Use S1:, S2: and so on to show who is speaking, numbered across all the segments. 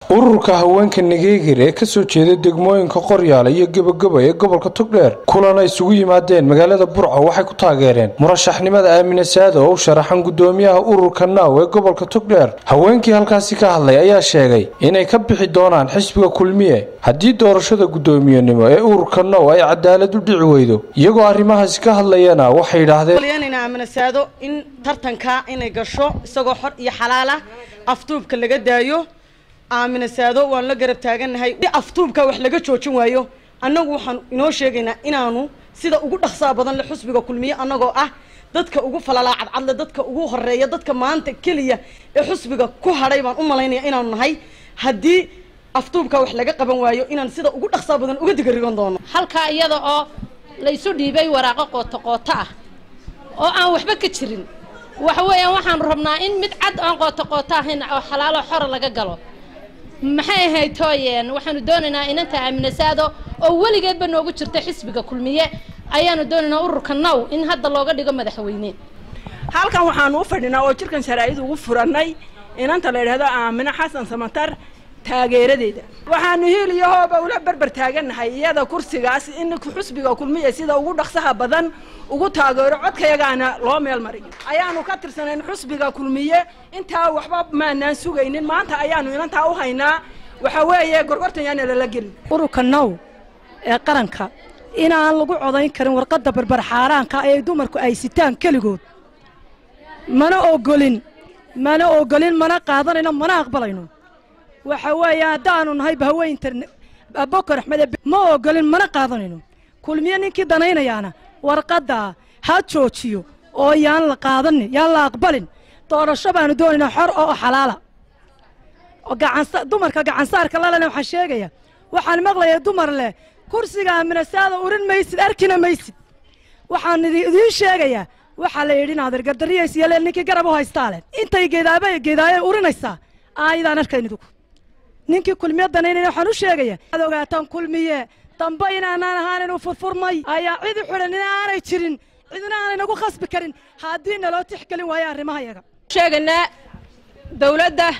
S1: ururka haweenka nageegir ee kasoo jeeda degmooyinka qoryaala iyo gebagaba ee gobolka togdheer kulan ay isugu yimaadeen magaalada burco waxay ku taageereen murashaxnimada aamine saada oo u sharaxan gudoomiyaha ururka naaw ee gobolka togdheer haweenkii halkaasi ka hadlay ayaa sheegay inay ka bixi doonaan xisbiga kulmiye haddii doorashada guddoomiyenimo ee ururka now ay cadaalad u dhici weydo iyagoo arrimahaasi ka hadlayana waxay yidhaahdeen
S2: aamine saado in tartanka inay gasho isagoo xor iyo xalaal ah aftuubka laga daayo aamine saado waan la garab taagannahay si aftuubka wax laga joojin waayo annagu waxaan inoo sheegaynaa inaanu sida ugu dhaqsaa badan le xusbiga kulmiye annagoo ah dadka ugu falalaa cadcadle dadka ugu horeeya dadka maanta keliya ee xusbiga ku hadhay baan u malaynaya inaanu nahay haddii aftuubka wax laga qaban waayo inaan sida ugu dhaqsaa badan uga digarigan doono
S3: halkaa iyada oo laysu dhiibay waraaqo qooto qooto ah oo aan waxba ka jirin waxa weeyaan waxaanu rabnaa in mid cad aan qooto qooto ahayn oo xalaalo xora laga galo maxay ahayd tooyeen waxaanu doonaynaa inanta aaminasaado oo weligeedba noogu jirta xisbiga kulmiye ayaanu doonaynaa ururka now in hadda looga dhigo madaxweyne
S4: halkan waxaanu u fadhinaa oo jirkan sharaa'id ugu furannay inanta la yidhahdo aamine xasan samatar taageeradeeda waxaanu hiil iyo hooba ula berber taagannahay iyada kursigaas in xusbiga kulmiya sida ugu dhaqsaha badan ugu taageero codkayagaana loo meel mariyo ayaanu ka tirsanayn xusbiga kulmiye intaa waxba maanaan sugaynin maanta ayaanu inantaa u haynaa waxa weeye gorgortan yaana lala gelin
S5: ururka now ee qaranka inaan lagu codayn karin warqadda berber xaaraanka ee dumarku ay sitaan keligood mana ogolin mana ogolin mana qaadanayno mana aqbalayno waxa weeye haddaanu nahay bahaweynta bokor axmed ma ogolin mana qaadanayno kulmiye ninkii danaynayaana warqaddaa ha joojiyo oo yaan la qaadanin yaan la aqbalin doorasho baanu doonaynaa xor oo xalaala dumarka gacansaarka lalena waxaa sheegaya waxaan maqlayaa dumar leh kursiga aminasaada urin maysid arkina maysid waxaan idiin sheegayaa waxaa la yidhi inaad ergadariyaysiyale ninkii garab u haystaa leh intay geedaaba geedaayay urinaysaa aayadaan arkayn idigu ninkii kulmiye danaynayna waxaan u sheegaya ad ogaataan kulmiye dambe inaanaan ahaan inuu furfurmay ayaa cidi xidhan in aanay jirin cidina aanay nagu khasbi karin haddii naloo tixgelin waayo arrimaha yaga
S3: sheegaynaa dawladda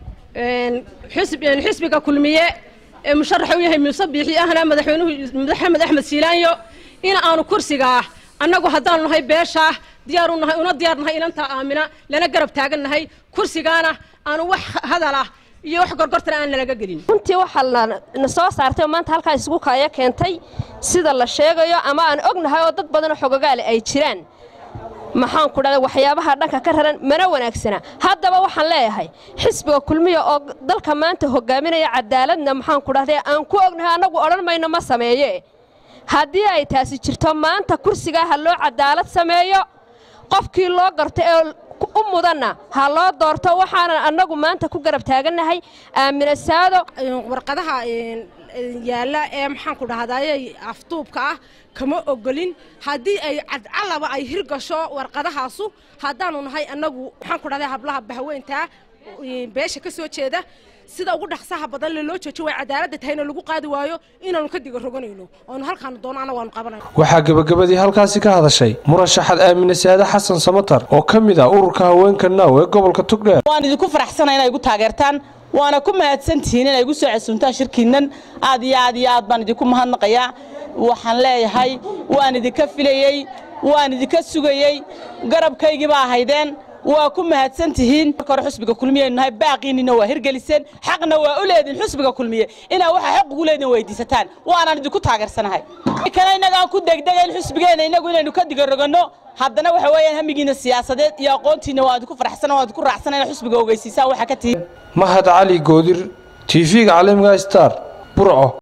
S3: xisbiga kulmiye ee musharaxa u yahay muuse biixi ahna madaxweynuhu maxamed axmed siilaanyo in aanu kursigaa annagu haddaanu nahay beeshaa diyaaru nahay una diyaar nahay inantaa aamina lana garab taagan nahay kursigaana aanu wax hadalah iyo wax gorgortana aan lalaga gelin
S6: runtii waxaa na soo saartay oo maanta halkaa isugu kaaya keentay sida la sheegayo ama aan ognahay oo dad badanoo xogogaale ay jiraan maxaan ku dhahday waxyaabaha dhanka ka raran mana wanaagsana haddaba waxaan leeyahay xisbiga kulmiya oo dalka maanta hogaaminaya cadaaladna maxaan ku dhahday aan ku ognahay annagu odhan mayno ma sameeye haddii ay taasi jirto maanta kursigaa ha loo cadaalad sameeyo qofkii loo garto ee u mudanna ha loo doorto waxaanan annagu maanta ku garab taagannahay aamine saado
S3: warqadaha yaalla ee maxaan ku dhahdaye aftuubka ah kama ogolin haddii ay cadcalaba ay hirgasho warqadahaasu haddaanu nahay annagu maxaan ku dhahday hablaha bahweyntaa beesha ka soo jeeda sida ugu dhaqsaha badan le loo joojo way cadaaladda tahayna lagu qaadi waayo inaanu ka diga roganayno oonu halkaanu doono annagu waanu qabanayno
S1: waxaa gebagabadii halkaasi ka hadashay murashaxad aamine saade xasan samatar oo ka mid ah ururka haweenka naaw ee gobolka togdheer
S7: waan idinku faraxsanay inay igu taageertaan waana ku mahadsantihiin inay igu soo casuuntaan shirkiinnan aad iyo aad iyo aad baan idinku mahadnaqayaa waxaan leeyahay waan idinka filayey waan idinka sugayey garabkaygii baa ahaydeen waa ku mahadsan tihiin marka hore xusbiga kulmiyaynu nahay baaqiinina waa hirgeliseen xaqna waa u leediin xusbiga kulmiye inaa waxaa xaq ugu leediin weydiisataan waanaan idinku taageersanahay kale innagaan ku degdegayn xusbigeenna innagu inaynu ka digaroganno haddana waxa weeyaan hamigiina siyaasadeed iyo aqoontiina waan idinku faraxsana waan idinku raacsana inaa xusbiga ogeysiisaan waxaa ka tihiin
S1: mahad cali goodir tv-ga caalamiga star burco